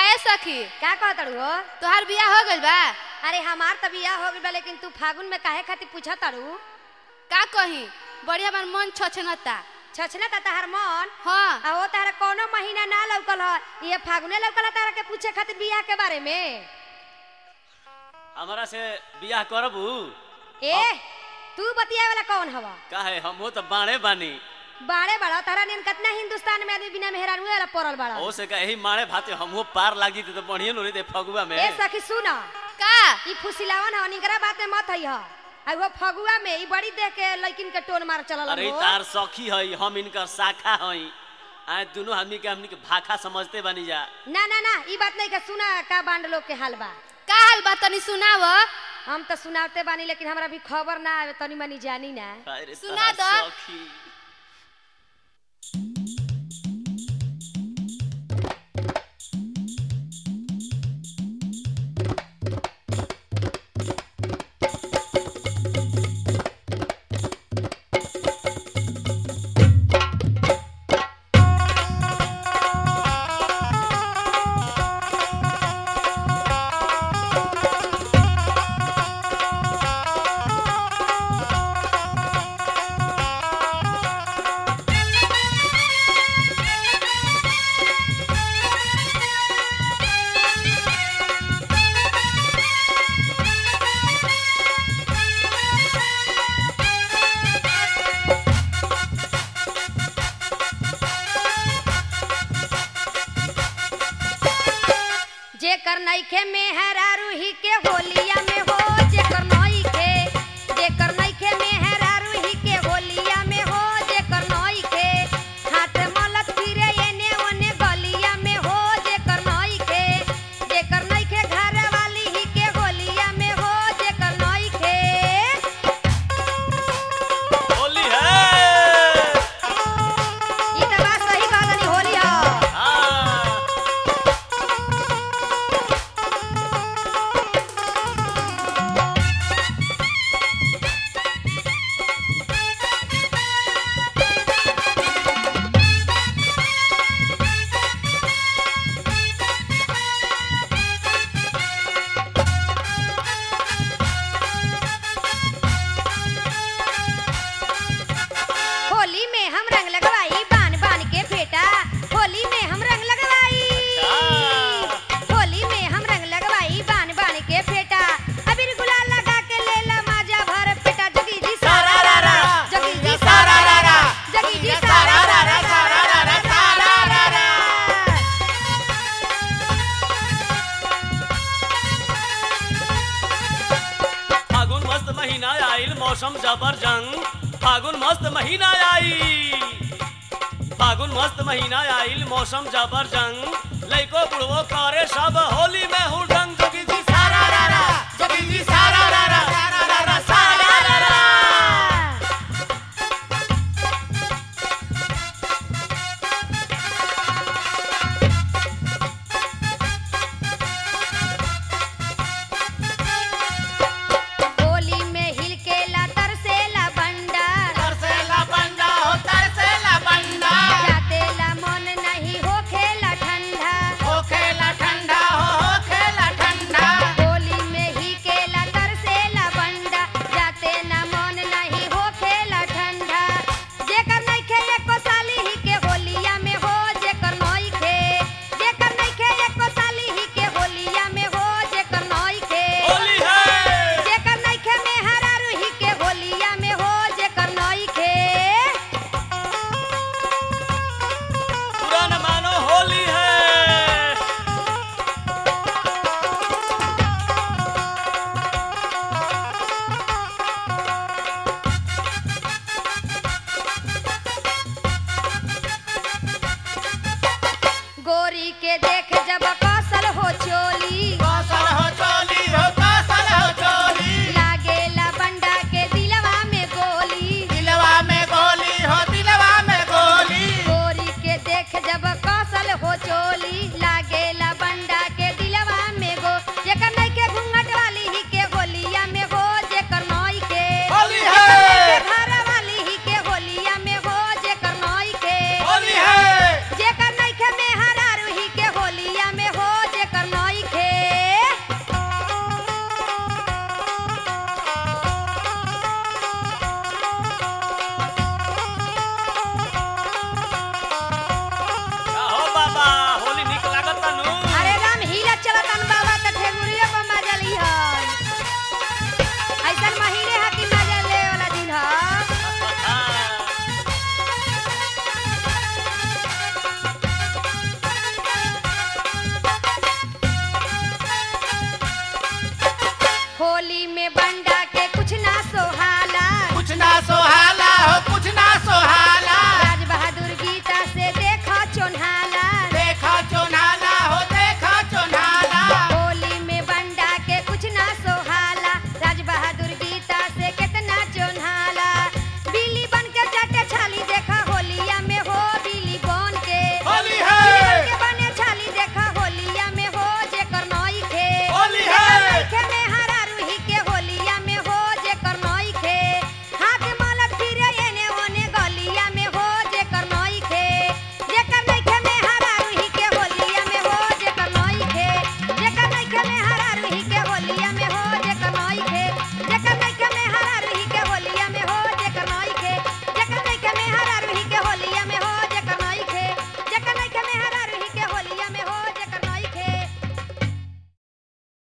ए सखी का कहतड़ू हो तोहार बियाह हो गइल बा अरे हमार त बियाह हो गइल बा लेकिन तू फागुन में काहे खातिर पूछा तारू का कही बढ़िया बार मन छछनता छछना ता तहार मन हाँ आ वो तारा कोनो महीना ना लौकल ह ये फागुने लौकल ह तारा के पूछे खातिर बियाह के बारे में हमारा से बियाह करबू ए तू बतिया वाला कौन हवा काहे हम तो बाणे बानी बाड़े बड़ा तारा नियन कितना हिंदुस्तान में आदमी बिना मेहरान वाला पड़ल बड़ा ओ से कहे माणे भाते हमहू पार लाग जीते तो बढ़िया नो रे फगुआ में ए सखी सुना का ई फुसिलावन ह निकरा बात में मत हई ह आ वो फगुआ में ई बड़ी देख के लड़किन के टोन मार चलल अरे हो तार सखी हई हम इनकर शाखा हई आए दोनों आदमी के हमनी के भाखा समझते बानी जा ना ना ना ई बात नहीं के सुना का बांड लोग के हाल बा का हाल बा तनी सुनाव हम तो सुनाते बानी लेकिन हमरा भी खबर ना आवे तनी मनी जानी ना अरे सुना तार दो। सखी जेकर नइखे मेहरा रूही के होलिया में हो जेकर नइखे जेकर नइखे मेहरा रूही के होलिया में हो जेकर नइखे हाथ मलत फिरे एने ओने गलिया में हो जेकर नइखे जेकर नइखे घर वाली ही के होलिया में हो जेकर नइखे होली है ई त बात सही कहलनी होली ह हाँ होली में हम रंग लगवाई बान बान के फेटा होली में हम रंग लगवाई अच्छा। होली में हम रंग लगवाई बान बान के फेटा अबीर गुलाल लगा के लेला माजा भर पेटा जगी जी सारा रा रा जगी जी सारा रा रा जगी जी सारा रा रा सारा रा रा सारा रा रा फागुन मस्त महीना आइल मौसम जबरजंग फागुन मस्त महीना आइल फागुन मस्त महीना आइल मौसम जबरजंग लइको बुढ़वो करे सब होली में हुडा